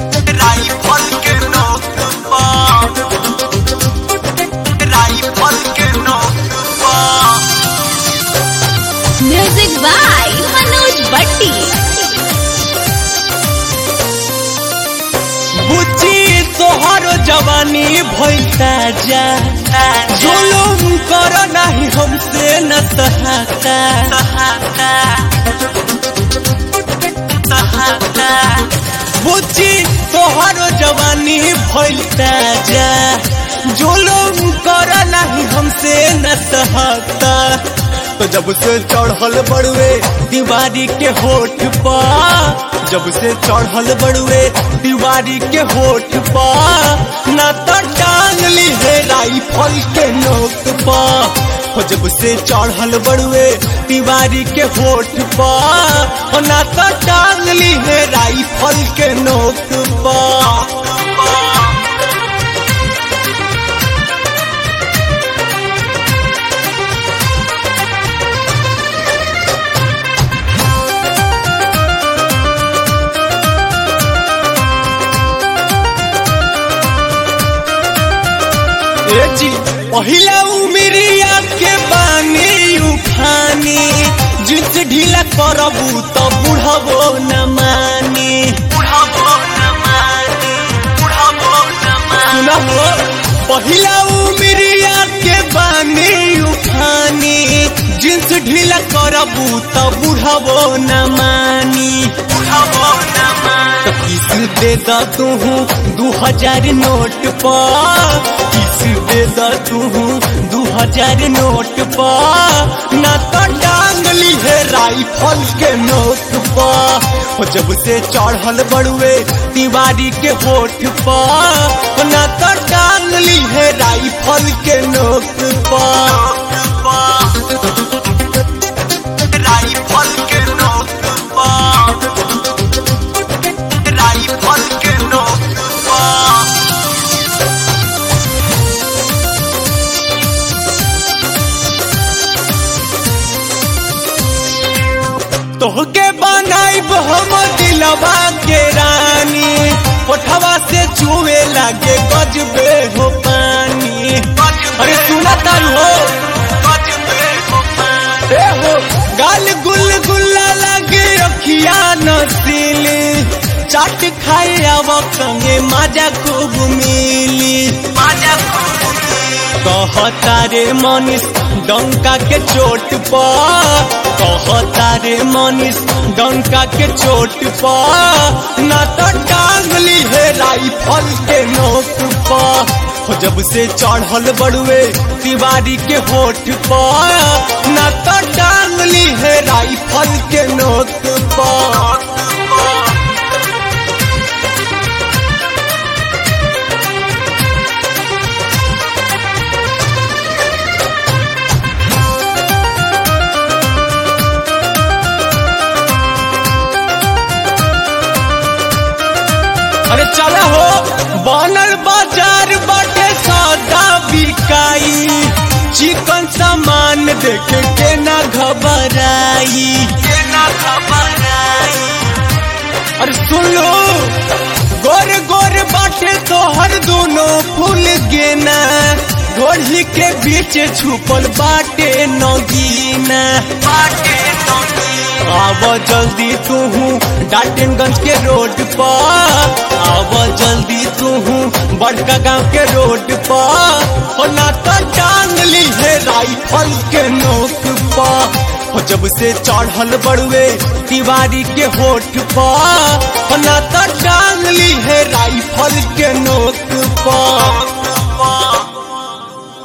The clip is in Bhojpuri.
राइफल के नोक पर राइफल के नोक पर म्यूजिक बाय मनोज बट्टी बुच्ची तोहर जवानी भइलता जा जुलुम कर नाही हमसे न सहाता बुच्ची तोहर जवानी भइलता जा जुलुम कर नाही हमसे न सहाता तो जब से चढ़ल बड़ुए दीवारी के होठ पा जब से चढ़ल बड़ुए दीवारी के होठ पा ना तो टांग ली है राइफल के नोक पा हो जब से चढ़ल बड़ुए दीवारी के होठ पा हो ना तो टांग ली है राइफल के नोक पा ए जी पहिला उमिरिया के बानी उठानी जिस ढीला करबू तो बुढ़बो न मानी बुढ़ाबो न मानी बुढ़ाबो न मानी सुनहो पहिला उमिरिया के बानी उठानी जिस ढीला करबू तो बुढ़बो न मानी बुढ़ाबो न मानी तो किस दे दा तू दू हजार नोट पा किस दे दा तू दू हजार नोट पा ना तो टांग ली है राइफल के नोट पा हो जब से चढ़ल बड़ुए दीवारी के होठ पा ना तो टांग ली है राइफल के नोट पा राइफल के नोक पर राइफल के नोक पर तोहके बनाइब हम दिलवा के रानी कोठवा से चुए लागे गजबे हो पानी अरे सुना तारू हो ए हो गाल गुल गुल्ला लागे अखिया नसीली चाट खाए आव संगे मजा खूब मिली कहता रे मनीष डंका के चोट पा कहता रे मनीष डंका के चोट पा ना तो टांगली है राइफल के नोक पा हो जब से चढ़ल बड़ुए तिवारी के होठ पा ना तो टांगली है राइफल के नोक पा अरे चल हो बनल बाजार बाटे सौदा बिकाई चिकन सामान देख के ना घबराई अरे सुन लो गोर गोर बाटे तोहर दोनों फूल गेना घोड़ी के बीच छुपल बाटे नगीना आव जल्दी तू डाल्टनगंज के रोड पर आव जल्दी तू बड़का गांव के रोड पर हो ना तो टांग ली है राइफल के नोक पर हो जब से चढ़ल बड़ुए तिवारी के होठ पर हो ना तो टांग